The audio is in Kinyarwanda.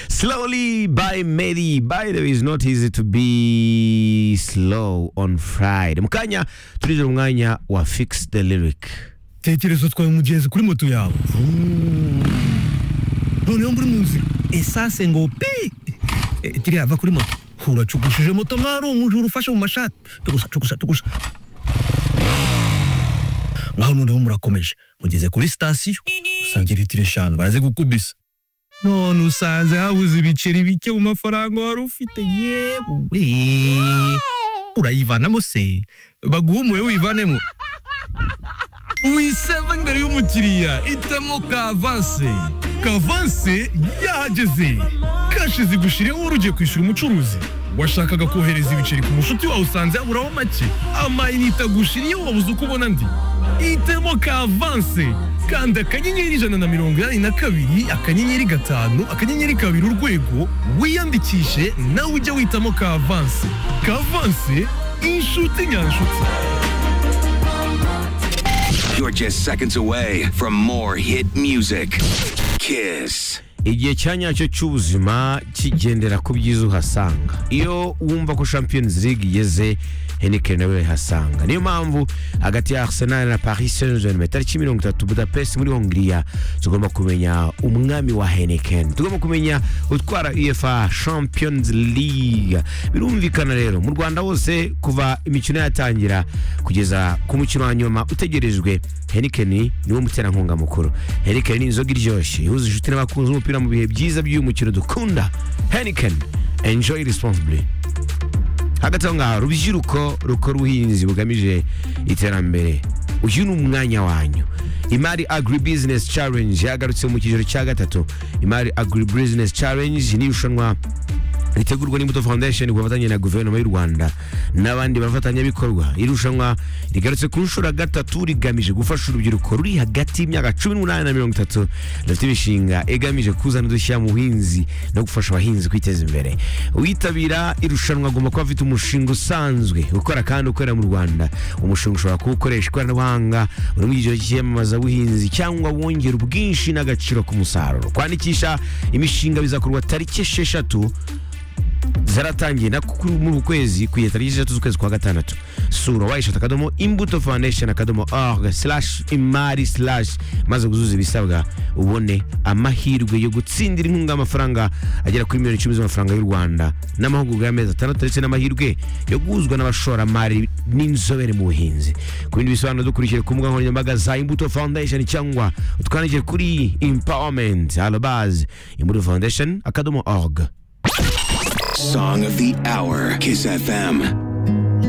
Slowly by Mary. By the way, it's not easy to be slow on Friday. Mukanya tulize umwanya wa fix the lyric. tekereza utwaye umugenzi kuri moto yawe noneho muri mu nzira esanse ngo pi Eh, kiriya ava kuri moto uracugushije moto mwari umujura ufashe mu mashati tugusa tugusa tugusa ngaho noneho murakomeje mugeze kuri sitasiyo usanga litiro eshanu baraze gukubisa none usanze habuze ibiceri bike mu mafaranga wari ufite yewe urayivanamo se baguha umuwe wivanemo wiseva imbere y'umukiriya itemo kavanse kavanse yahageze kashi zigushiriyeho wari ugiye kwishyura umucuruzi washakaga kohereza ibiceri ku mushuti wawe usanze yaburaho make amayinite agushiriyeho wabuze uko ubona ndi itemo kavanse kanda akanyenyeri ijana na mirongo inani na kabiri akanyenyeri gatanu akanyenyeri kabiri urwego wiyandikishe nawe ujye witamo kavanse kavanse inshuti nyanshuti You're just seconds away from more hit music. Kiss. Igihe cya nyacyo cy'ubuzima kigendera ku byiza uhasanga. Iyo wumva ko Champions League igeze Heineken nawe urayihasanga. Niyo mpamvu hagati ya Arsenal na Paris Saint-Germain tariki mirongo itatu Budapest muri Hongiriya tugomba kumenya umwami wa Heineken. Tugomba kumenya utwara UEFA Champions League. Birumvikana rero mu Rwanda hose kuva imikino yatangira kugeza ku mukino wa nyuma utegerejwe Heineken niwo muterankunga mukuru. Heineken ni inzoga iryoshye ihuza inshuti n'abakunzi b'umupira mu bihe byiza by'uyu mukino dukunda. Heineken enjoy responsibly. hagati aho ngaho urubyiruko rukora ubuhinzi bugamije iterambere uyu ni umwanya wanyu imari agri business challenge yagarutse mu cyiciro cya gatatu imari agri business challenge ni irushanwa ritegurwa n'imbuto foundation ku bufatanye na guverinoma y'u rwanda n'abandi bafatanyabikorwa irushanwa rigarutse ku nshuro ya gatatu rigamije gufasha urubyiruko ruri hagati y'imyaka cumi n'umunani na mirongo itatu rufite imishinga igamije kuzana udushya mu buhinzi no gufasha abahinzi kwiteza imbere uwitabira irushanwa agomba kuba afite umushinga usanzwe ukora kandi ukorera mu rwanda umushinga ushobora kuba ukoresha ikoranabuhanga uri mu cyiciro cy'iyamamazabuhinzi cyangwa wongera ubwinshi n'agaciro k'umusaruro kwandikisha imishinga bizakorwa tariki esheshatu zaratangiye na kuri muri uku kwezi ku igihe tariki eshatu z'ukwezi kwa gatandatu sura wayishata akadomo imbuto foundation akadomo org slash imari slash maze guzuza ibisabwa ubone amahirwe yo gutsindira inkunga y'amafaranga agera kuri miliyoni icumi z'amafaranga y'u rwanda n'amahugurwa y'amezi atandatu ndetse n'amahirwe yo guhuzwa n'abashoramari n'inzobere mu buhinzi ku bindi bisobanuro dukurikije ku mbuga nkoranyambaga za imbuto foundation cyangwa utwandikire kuri empowerment alobaz imbuto foundation akadomo org Song of the hour. Kiss FM.